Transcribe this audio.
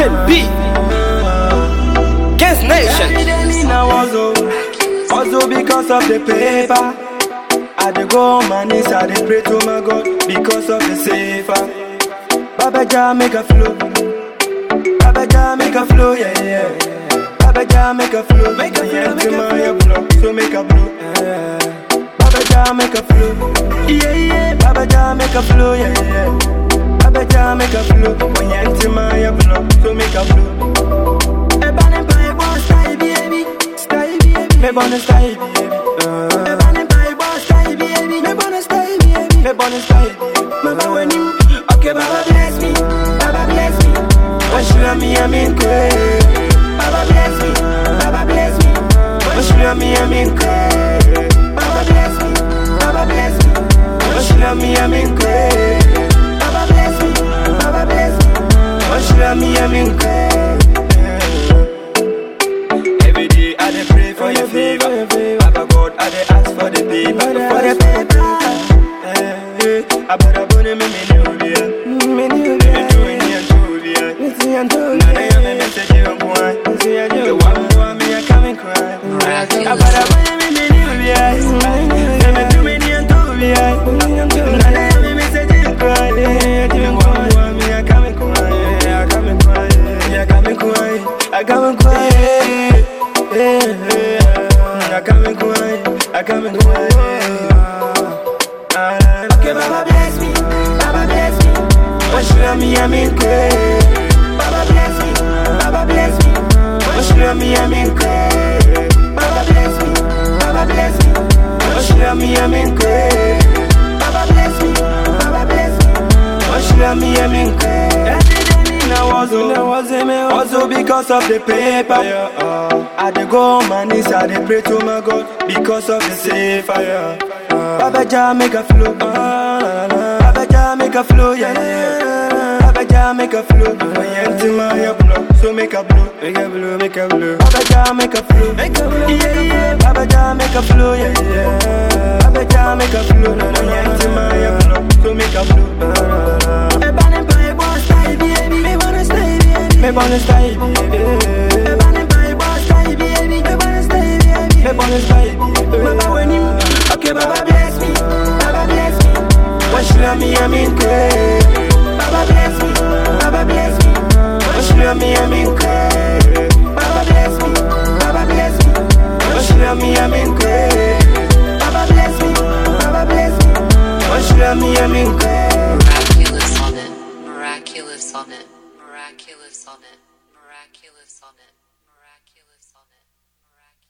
B. Kings Nation. Also, also because of the paper. I dey go on my knees, I dey pray to my God because of the safer. Baba Jah make a flow. Baba Jah make a flow, yeah, yeah. Baba Jah make a flow. Make a flow, make a flow. blow, so make a blow. Baba Jah make a flow. Yeah, yeah. Baba Jah make a flow, yeah, yeah. Baba Jah make a flow. When you enter my blow, so make a blow. Ebane pai boss style baby, style baby. Me bonne style baby. Ebane pai boss style baby, me bonne style baby. Me bonne style baby. Mama when you, okay, Baba bless me, Baba bless me. When you love me, I'm in crazy. Baba bless me, Baba bless me. When you love me, I'm in crazy. Baba bless me, Baba bless me. When you love me, I'm in crazy. Baba bless me, Baba bless me. When you love me, I'm in crazy. Every day I dey pray for your favor. Papa God, I dey ask for the paper, for the paper. Eh, eh, Abara bone me me ni ubia, me ni ubia, me tu ni antubia, me tu antubia. Na na ya me message you kwa, the one who me a coming cry. Abara bone me me ni ubia, me me tu me ni antubia, na na ya me message you cry. The one who me a coming cry, a coming cry, a coming cry, a coming cry. I come and cry, I come and cry. Okay, Baba bless me, Baba bless me. When you love me, I'm in crazy. Baba bless me, Baba bless me. When you love me, I'm in crazy. Baba bless me, Baba bless me. When you love me, I'm in crazy. Baba bless me, Baba bless me. When you love me, I'm in crazy. Now also, now also because of the paper. Yeah, uh, I dey go on my knees, I dey pray to my God because of the safer. Yeah. Baba Jah make a flow, uh, la, la, la. Baba Jah make a flow, yeah, yeah. Baba Jah make a flow, when you empty my blow, so make a blow, make a blow, make a blow. Baba Jah make a flow, make a flow, yeah, yeah. Baba Jah make a flow, yeah, yeah. Baba Jah make a flow, when you empty my blow, so make a blow. Ebane pai boss style baby, me wanna stay baby, me wanna stay baby. Ebane pai boss style baby, me wanna stay baby, me wanna stay baby. Baba when you, okay, Baba bless me, Baba bless me. When she love me, I'm in crazy. Baba bless me, Baba bless me. When she love me, I'm in crazy. Baba bless me, Baba bless me. When she love me, I'm in crazy. Baba bless me, Baba bless me. When she love me, I'm in crazy. Miraculous on it. Miraculous on it. Miraculous on it. Miraculous on it.